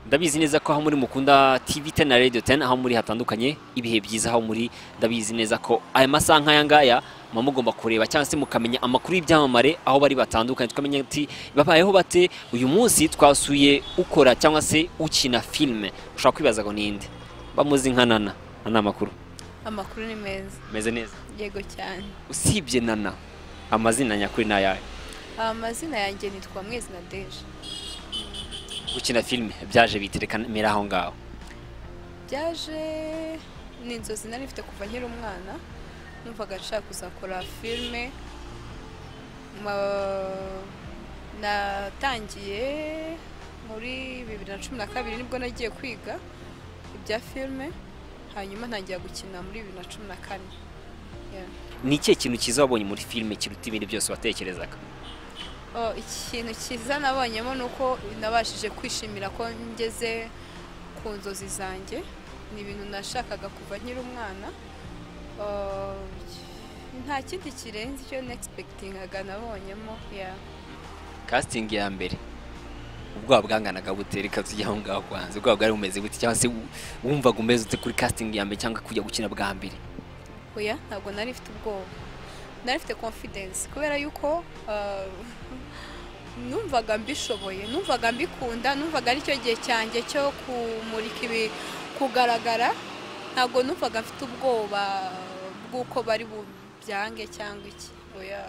ndabizi neza ko aho muri mukunda TV 10 na Radio 10 aho muri hatandukanye ibihe byiza aho muri ndabizi neza ko aya masaha nk'aya ngaya muba mugomba kureba cyangwa se mukamenya amakuru y'ibyamamare aho bari batandukanye tukamenya ati babayeho bate uyu munsi twasuye ukora cyangwa se ukina filime ushobora kwibaza ngo ninde bamuzi nka nana nana amakuru amakuru ni meza meze neza yego cyane usibye nana amazina nyakuri ni ayahe amazina yanjye nitwa mwezi na deje gukina filime byaje biterekamira aho ngaho byaje ni inzozi nari mfite kuva nkiri umwana numvaga nshaka kuzakora filime Ma- natangiye muri bibiri na cumi na kabiri nibwo nagiye kwiga ibya filime hanyuma ntangira gukina muri bibiri na cumi na kane Yeah. ni ikihe kintu cyiza wabonye muri filime kiruta ibindi byose watekerezaga Oh, ikintu cyiza nabonyemo ni uko nabashije kwishimira ko ngeze ku nzozi zanjye ni ibintu nashakaga kuva nkiri umwana Oh, nta kindi kirenze icyo negispekitingaga nabonyemo ya casting ya mbere ubwoba bwanganaga bute reka tujye aho ngaho kwanza ubwoba bwari bumeze bute cyangwa se wu- wumvaga umeze ute kuri casting ya mbere cyangwa kujya gukina bwa mbere oya ntabwo nari mfite ubwoba nari mfite confidence kubera yuko uh, numvaga mbishoboye numvaga mbikunda numvaga aricyo gihe cyanjye cyo kumurika ibi kugaragara ntabwo numvaga mfite ubwoba bw'uko bari bubyange cyangwa iki oya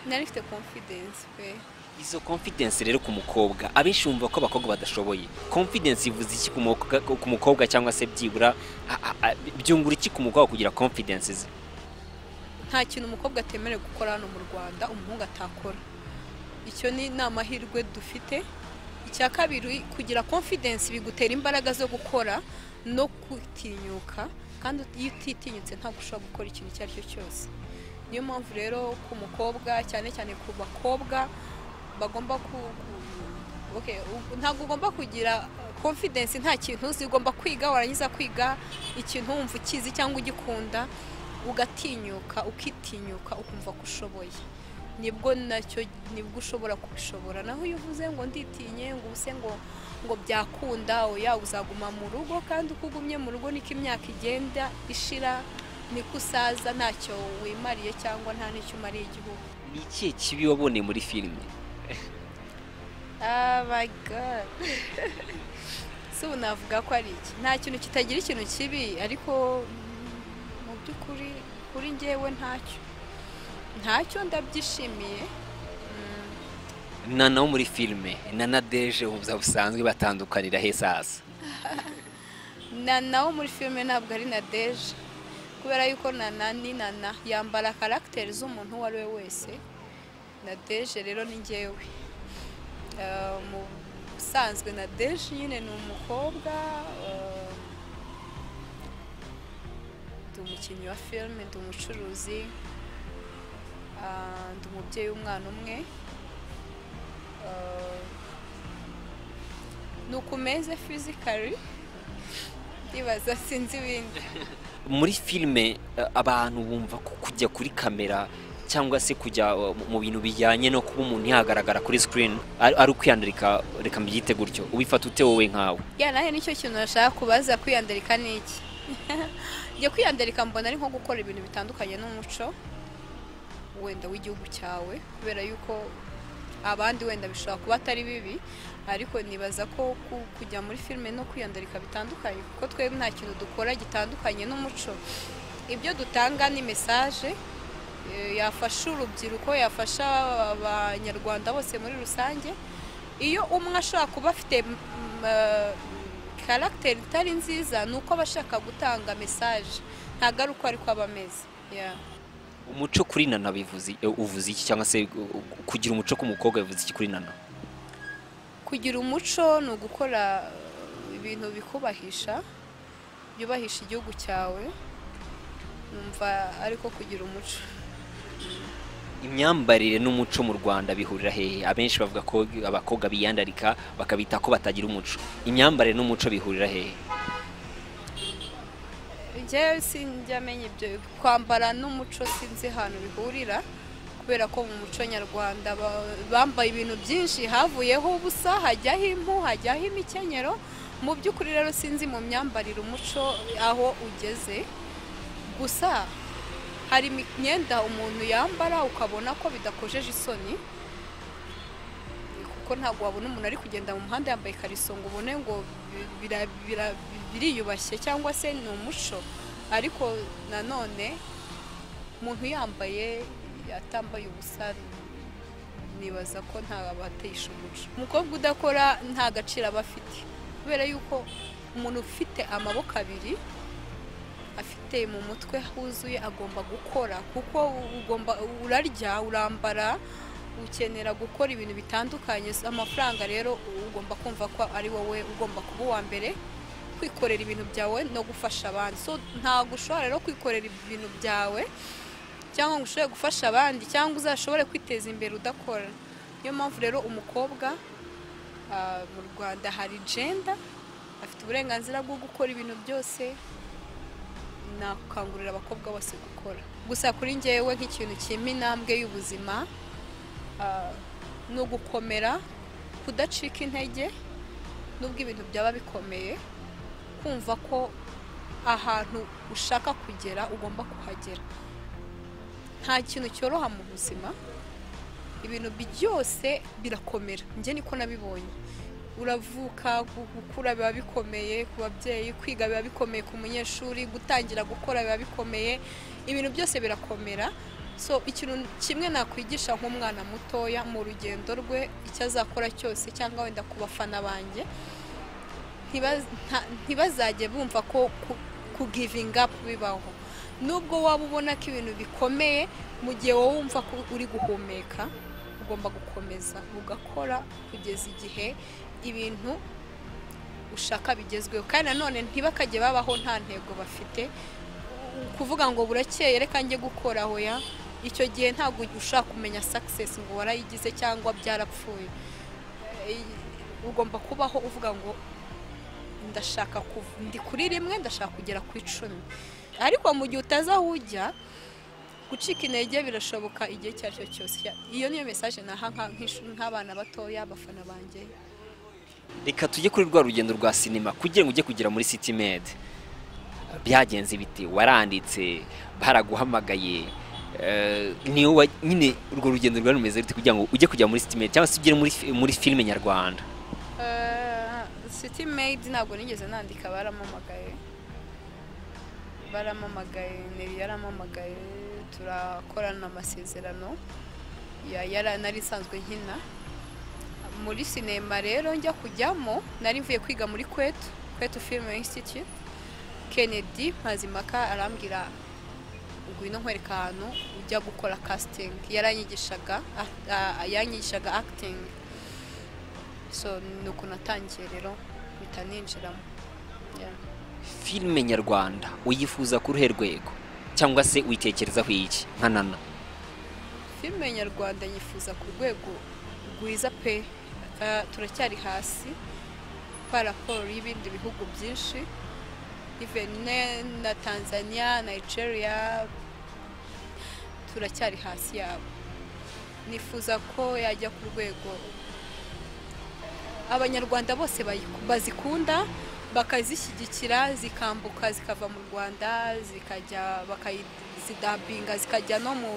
nari mfite confidence pe izo confidence rero ku mukobwa abenshi bumva ko abakobwa badashoboye confidence ivuze iki ku mukobwa- ku mukobwa cyangwa se byibura a- a- a- byungura iki ku mukobwa kugira confidence ze nta kintu umukobwa atemerewe gukora hano mu rwanda umuhungu atakora icyo ni ni amahirwe dufite icya kabiri kugira confidence bigutera imbaraga zo gukora no kutinyuka kandi iyo utitinyutse ntabwo ushobora gukora ikintu icyo ari cyo cyose niyo mpamvu rero ku mukobwa cyane cyane ku bakobwa bagomba ku ku- okay, u- ntabwo ugomba kugira confidence nta kintu uzi ugomba kwiga warangiza kwiga ikintu wumva ukizi cyangwa ugikunda ugatinyuka ukitinyuka ukumva ko ushoboye nibwo nacyo nibwo ushobora kubishobora naho iyo uvuze ngo nditinye ngo use ngo ngo byakunda oya uzaguma mu rugo kandi uko ugumye mu rugo niko imyaka igenda ishira niko usaza ntacyo wimariye cyangwa nta n'icyo umariye igihugu ni ikihe kibi waboneye muri filime Oh my god. si ubu navuga ko ari iki nta kintu kitagira ikintu kibi ariko mm, mu by'ukuri kuri njyewe ntacyo ntacyo ndabyishimiye Mm, nana wo muri filime nana deje ubuzima busanzwe batandukanira heza hasi na nawo muri filime ntabwo ari na deje kubera yuko nana ni nana yambara karagiteri z'umuntu uwo ari we wese na deje rero ni ngewe Ah, mu busanzwe na deje nyine ni umukobwa ah, ndi umukinnyi wa filime ndi umucuruzi ah, ndi umubyeyi w'umwana umwe Ah, ni ukumeze fizikari ndibaza sinzi ibindi muri filime eh, abantu bumva ko kujya kuri kamera cyangwa se kujya eh, mu- mu bintu bijyanye no kuba umuntu yagaragara kuri screen ari ari ukwiyandarika reka mbyite gutyo ubifata ute wowe nkawe ya nawe nicyo kintu nashaka kubaza kwiyandarika ni iki njye kwiyandarika mbona ari nko gukora ibintu bitandukanye n'umuco wenda w'igihugu cyawe kubera yuko abandi wenda bishobora kuba atari bibi ariko nibaza ko ku- kujya muri filime no kwiyandarika bitandukanye kuko twebwe nta kintu dukora gitandukanye n'umuco ibyo dutanga ni mesaje eh, yafasha urubyiruko yafasha abanyarwanda bose muri rusange iyo umwe ashobora kuba afite karagiteri itari nziza ni uko aba ashaka gutanga mesaje ntabwo ari uko ari ko aba ameze Yeah. umuco kuri nana bivuze eh, uvuze iki cyangwa se eh, kugira umuco ku mukobwa bivuze iki kuri nana kugira umuco ni ugukora uh, ibintu bikubahisha byubahisha igihugu cyawe numva ariko kugira umuco imyambarire n'umuco mu Rwanda bihurira hehe abenshi bavuga ko abakobwa biyandarika bakabita ko batagira umuco imyambarire n'umuco bihurira hehe njyewe sinjya amenya ibyo kwambara n'umuco sinzi ahantu bihurira kubera ko mu muco nyarwanda ba- bambaye ibintu byinshi havuyeho ubusa hajyaho impu hajyaho imikenyero mu by'ukuri rero sinzi mu myambarire umuco aho ugeze gusa hari imyenda umuntu yambara ukabona ko bidakojeje isoni kuko ntabwo wabona umuntu ari kugenda mu muhanda yambaye ikariso ngo ubone ngo bi- bira- bira- biriyubashye cyangwa se ni umuco ariko nanone umuntu yambaye atambaye ubusa nibaza ko nta batesha umuco umukobwa udakora nta gaciro aba afite kubera yuko umuntu ufite amaboko abiri afite mu mutwe huzuye agomba gukora kuko ugomba urarya urambara ukenera gukora ibintu bitandukanye So, amafaranga rero ugomba kumva ko ari wowe ugomba kuba uwa mbere kwikorera ibintu byawe no gufasha abandi so ntabwo ushobora rero kwikorera ibintu byawe cyangwa ngo ushobore gufasha abandi cyangwa uzashobore kwiteza imbere udakora niyo mpamvu rero umukobwa ah, mu rwanda hari jenda afite uburenganzira bwo gukora ibintu byose nakangurira abakobwa bose gukora gusa kuri njyewe nk'ikintu kimpa intambwe y'ubuzima ah, ni ugukomera kudacika intege nubwo ibintu byaba bikomeye kumva ko ahantu ushaka kugera ugomba kuhagera nta kintu cyoroha mu buzima ibintu byose birakomera njye niko nabibonye uravuka gu- gukura biba bikomeye ku babyeyi kwiga biba bikomeye ku munyeshuri gutangira gukora biba bikomeye ibintu byose birakomera so ikintu kimwe nakwigisha nk'umwana mutoya mu rugendo rwe icyo azakora cyose cyangwa wenda ku bafana banjye ntiba- nta- ntibazajye bumva ko ku- ku givinga up bibaho nubwo waba ubona ko ibintu bikomeye mu gihe wowe wumva ko uri guhumeka ugomba gukomeza ugakora kugeza igihe ibintu ushaka bigezweho kandi nanone ntibakajye babaho nta ntego bafite kuvuga ngo burakeye reka njye gukora aho ya icyo gihe ntabwo ushaka kumenya success ngo warayigize cyangwa byarapfuye Eh, ugomba kubaho uvuga ngo ndashaka kuva ndi kuri rimwe ndashaka kugera ku icumi ariko mu gihe utazi aho ujya gucika intege birashoboka igihe icyo ari cyo cyose iyo niyo mesaje naha nka- nk'ish- nk'abana batoya abafana banjye reka tujye kuri rwa rugendo rwa sinema kugira ngo ujye kugera muri city med byagenze bite waranditse baraguhamagaye eh, niwe wa- nyine urwo rugendo rwari rumeze rute kugira ngo ujye kujya muri city med cyangwa se ugere muri, fi- muri filime nyarwanda city maid ntabwo nigeze nandika baramamagaye baramamagaye neri yaramamagaye turakorana amasezerano ya- yara- nari isanzwe nkina muri sinema rero njya kujyamo nari mvuye kwiga muri kwetu kwetu film institute kennedy mazimaka arambwira ngwino nkwereka ahantu ujya gukora casting yaranyigishaga act- ah, yanyigishaga acting so ni uko natangiye rero mpita ninjiramo Yeah. filime nyarwanda uyifuza ku ruhe rwego cyangwa se uyitekerezaho iki nka nana filime nyarwanda yifuza ku rwego rwiza pe Eh, turacyari hasi kwa raporo y'ibindi bihugu byinshi even ne- na tanzania nigeria turacyari hasi yabo nifuza ko yajya ku rwego abanyarwanda bose bayiku- bazikunda bakazishyigikira zikambuka zikava mu rwanda zikajya bakazidambinga zikajya no mu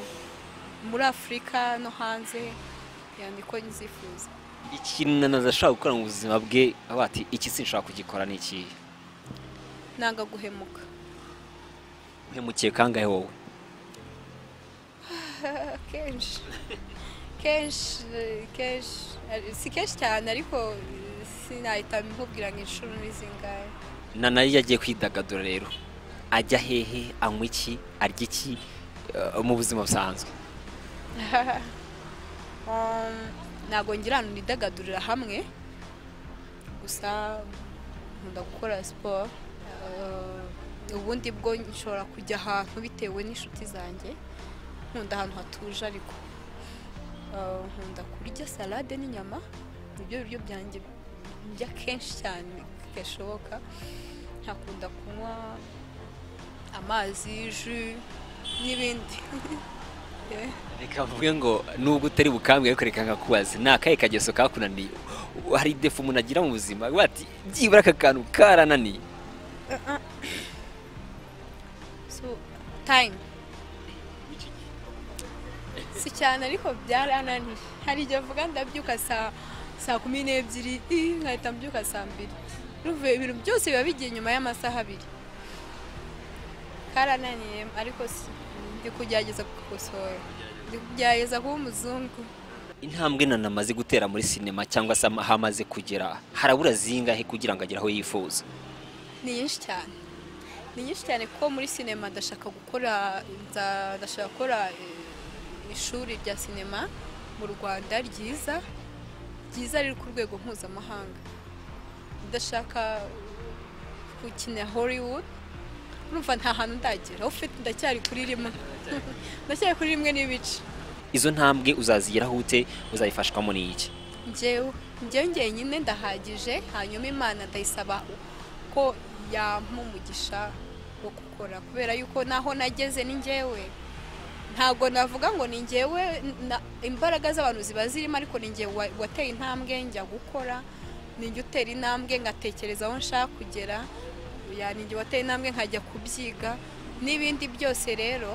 muri afurika no hanze ya niko nzifuza ikintu nana adashaka gukora mu buzima bwe avuga ati iki sinshaka kugikora ni iki nanga guhemuka uhemukiye kangahe wowe kenshi kenshi kenshi ari- si kenshi cyane ariko eh, sinahita nkubwira ngo inshuro ni zingahe nana iyo agiye kwidagadura rero ajya hehe anywa iki arya iki eh, mu buzima busanzwe Um, ntabwo ngira ahantu nidagadurira hamwe gusa nkunda gukora siporo Uh, ubundi bwo nshobora kujya ahantu bitewe n'inshuti zanjye nkunda ahantu hatuje ariko Uh, nkunda kurya salade n'inyama nibyo biryo byanjye ndya kenshi cyane gashoboka nkakunda kunywa amazi ji n'ibindi reka mvuge ngo nubwo utari bukambwe ariko reka nkakubaza ni akahe kageso kakunaniye hari defu umuntu agira mu buzima bati byibura aka kantu karananiye so time si cyane ariko byarananiye hari igihe mvuga ndabyuka saa saa kumi n'ebyiri ii, nkahita mbyuka saa mbiri Urumva ibintu byose biba bigiye nyuma y'amasaha abiri karananiye ariko si- ndi kugerageza kugakosora ndi kugerageza kuba umuzungu intambwe na namaze gutera muri sinema cyangwa se ama- aho amaze kugera harabura zingahe kugira ngo agere aho yifuza ni nyinshi cyane ni nyinshi cyane kuko muri sinema ndashaka gukora nza- ndashaka gukora eh, ishuri rya sinema mu rwanda ryiza ryiza riri ku rwego mpuzamahanga ndashaka gukina hollywood urumva nta hantu ndagera aho ufite ndacyari kuri rimwe ndacyari kuri rimwe n'ibice izo ntambwe uzazigeraho ute uzayifashwamo n'iki njyewe njyewe njyenyine ndahagije hanyuma imana ndayisaba ko yampa umugisha wo gukora kubera yuko naho nageze ni njyewe ntabwo navuga ngo ni njyewe na- imbaraga z'abantu ziba zirimo ariko ni njyewe wa- wateye intambwe njya gukora ni njye utera intambwe ngatekereza aho nshaka kugera ya ni njye wateye intambwe nkajya kubyiga n'ibindi byose rero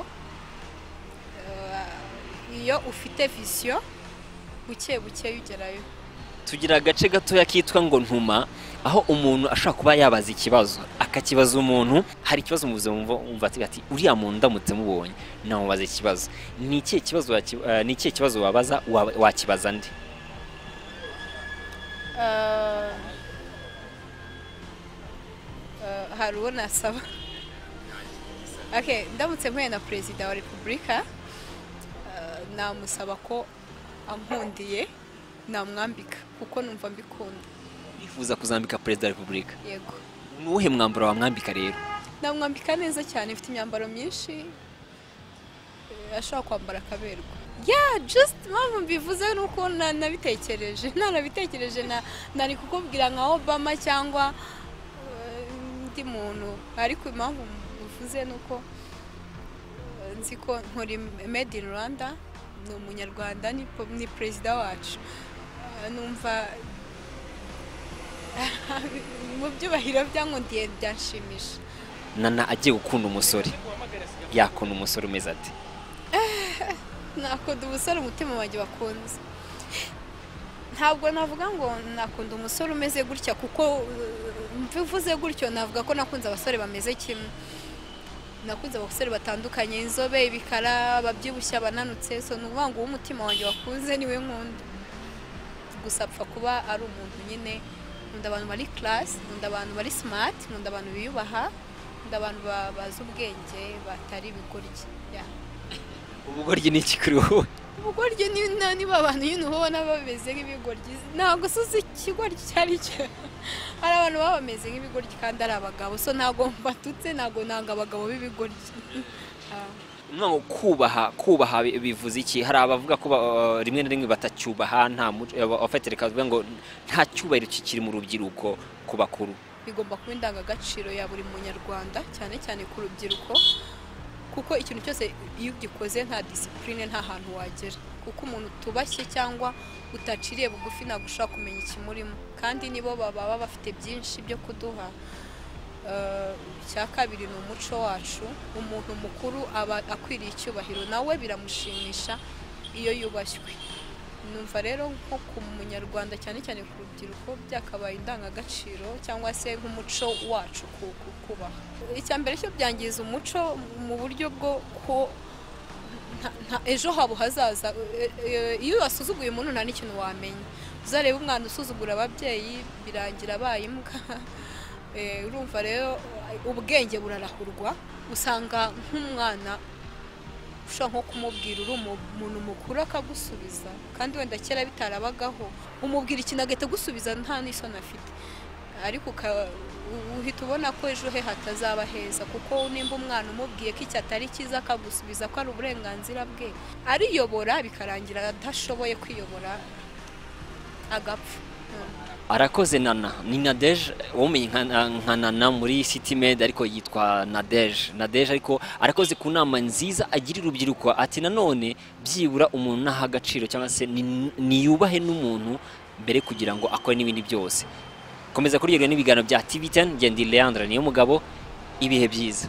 eh, iyo ufite visiyo buke buke ugerayo tugira agace gatoya kitwa ngo ntuma aho umuntu ashobora kuba yabaza ikibazo akakibaza umuntu hari ikibazo mu buzima wumva- wumva ati- ati uriya muntu ndamutse mubonye namubaza ikibazo ni ikihe kibazo waki- eh, ni ikihe kibazo wabaza wa- wakibaza nde Eh, eh, hari uwo nasaba okay ndamutse mpuye na perezida wa repubulika eh, namusaba ko ampundiye namwambika kuko numva mbikunda bifuza kuzambika perezida wa repubulika yego ni uwuhe mwambaro wamwambika rero namwambika neza cyane mfite imyambaro myinshi eh, ashobora kwambara akaberwa ya just mpamvu mbivuze ni uko na- nabitekereje nanabitekereje na- nari kukubwira nka obama cyangwa eh, undi muntu ariko impamvu mbivuze ni uko eh, nzi ko nkora made in rwanda ni umunyarwanda ni po- ni perezida wacu Eh, numva mu byubahiro byankundiye byanshimisha nana agiye gukunda umusore yakunda umusore umeze ati nakunda umusore umutima wanjye wakunze ntabwo navuga ngo nakunda umusore umeze gutya kuko uh, mvuze gutyo navuga ko nakunze abasore bameze kimwe nakunze abasore batandukanye inzobe ibikara ababyibushye abananutse so ni ukuvuga ngo umutima wanjye wakunze niwe nkunda gusa apfa kuba ari umuntu nyine nkunda abantu bari karasi nkunda abantu bari simati nkunda abantu biyubaha nkunda abantu ba- bazi ubwenge batari ibigoryi Yeah. ubugoryi ni iki kuri wowe ubugoryi ni na- niba abantu nyine uba ubona bameze nk'ibigoryi ntabwo usuze ikigoryi icyo ari cyo hari abantu baba bameze nk'ibigoryi kandi ari abagabo so ntabwo mbatutse ntabwo nanga abagabo b'ibigoryi Ah. ntabwo kubaha kubaha bi- bivuze iki hari abavuga ko ba- rimwe na rimwe batacyubaha nta muco abafite reka bavuga ngo nta cyubahiro kikiri mu rubyiruko ku bakuru bigomba kuba indangagaciro ya buri munyarwanda cyane cyane ku rubyiruko kuko ikintu cyose iyo ugikoze nta disipurine nta hantu wagera kuko umuntu utubashye cyangwa utaciriye bugufi ntabwo ushobora kumenya ikimurimo kandi nibo baba bafite byinshi byo kuduha Eh, icya kabiri ni umuco wacu umuntu mukuru aba akwiriye icyubahiro nawe biramushimisha iyo yubashywe numva rero nko ku munyarwanda cyane cyane ku rubyiruko byakabaye indangagaciro cyangwa se nk'umuco wacu ku- ku- kubaha icya mbere cyo byangiza umuco mu buryo bwo ko nta- nta- ejo habo hazaza e- e- iyo wasuzuguye umuntu nta n'ikintu wamenya uzareba umwana usuzugura ababyeyi birangira abaye imbwa Eh, urumva rero ubwenge burarahurwa usanga nk'umwana ushobora nko kumubwira uri umu- umuntu mukuru akagusubiza kandi wenda kera bitarabagaho umubwira ikintu agahita agusubiza nta n'isoni afite ariko uka- u- uhita ubona ko ejo he hatazaba heza kuko nimba umwana umubwiye ko iki atari cyiza akagusubiza ko ari uburenganzira bwe ariyobora bikarangira adashoboye kwiyobora agapfa arakoze nana ni nadeje wamenye nka nka nana muri city med ariko yitwa nadeje nadeje ariko arakoze ku nama nziza agira urubyiruko ati nanone byibura umuntu naha agaciro cyangwa se ni- niyubahe n'umuntu mbere kugira ngo akore n'ibindi byose komeza kuryoherwa n'ibiganiro bya tv10 ngendi leandre niyo mugabo ibihe byiza